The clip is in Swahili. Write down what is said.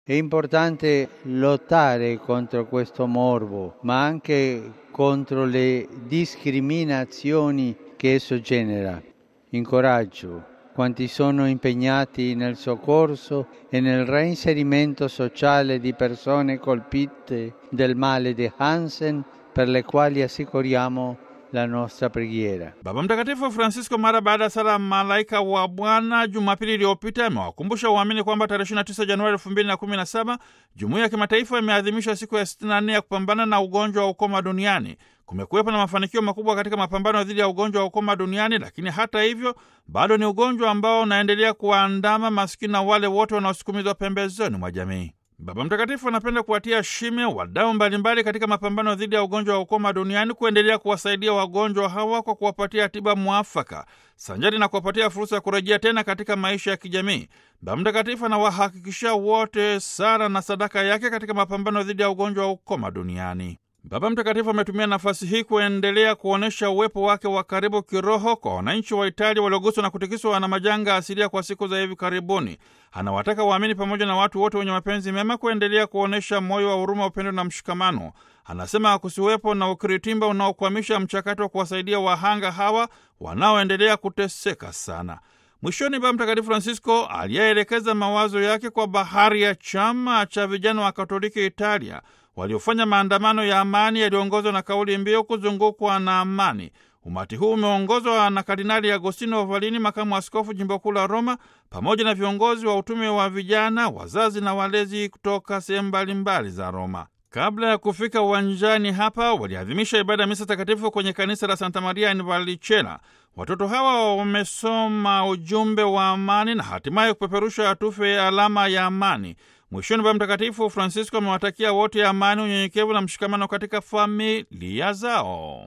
È importante lottare contro questo morbo, ma anche contro le discriminazioni che esso genera. Incoraggio quanti sono impegnati nel soccorso e nel reinserimento sociale di persone colpite del male di Hansen per le quali assicuriamo la nostra preghiera. Baba Mtakatifu Francisco mara baada ya sala malaika wa Bwana Jumapili iliyopita amewakumbusha waamini kwamba tarehe 29 Januari 2017 jumuiya ya kimataifa imeadhimisha siku ya 64 ya kupambana na ugonjwa wa ukoma duniani. Kumekuwepo na mafanikio makubwa katika mapambano dhidi ya ugonjwa wa ukoma duniani, lakini hata hivyo bado ni ugonjwa ambao unaendelea kuwaandama maskini na wale wote wanaosukumizwa pembezoni mwa jamii. Baba Mtakatifu anapenda kuwatia shime wadau mbalimbali katika mapambano dhidi ya ugonjwa wa ukoma duniani kuendelea kuwasaidia wagonjwa hawa kwa kuwapatia tiba mwafaka sanjari na kuwapatia fursa ya kurejea tena katika maisha ya kijamii. Baba Mtakatifu anawahakikishia wote sala na sadaka yake katika mapambano dhidi ya ugonjwa wa ukoma duniani. Baba Mtakatifu ametumia nafasi hii kuendelea kuonyesha uwepo wake wa karibu kiroho kwa wananchi wa Italia walioguswa na kutikiswa na majanga asilia kwa siku za hivi karibuni. Anawataka waamini pamoja na watu wote wenye mapenzi mema kuendelea kuonyesha moyo wa huruma, upendo na mshikamano. Anasema kusiwepo na ukiritimba unaokwamisha mchakato wa kuwasaidia wahanga hawa wanaoendelea kuteseka sana. Mwishoni, Baba Mtakatifu Francisco aliyeelekeza mawazo yake kwa bahari ya chama cha vijana wa Katoliki Italia waliofanya maandamano ya amani yaliyoongozwa na kauli mbiu kuzungukwa na amani. Umati huu umeongozwa na Kardinali Agostino Ovalini, makamu askofu jimbo kuu la Roma, pamoja na viongozi wa utume wa vijana, wazazi na walezi kutoka sehemu mbalimbali za Roma. Kabla ya kufika uwanjani hapa, waliadhimisha ibada ya misa takatifu kwenye kanisa la Santa Maria in Vallicella. Watoto hawa wamesoma ujumbe wa amani na hatimaye kupeperusha tufe ya alama ya amani. Mwishoni, Baba Mtakatifu Francisco amewatakia wote amani, unyenyekevu na mshikamano katika familia zao.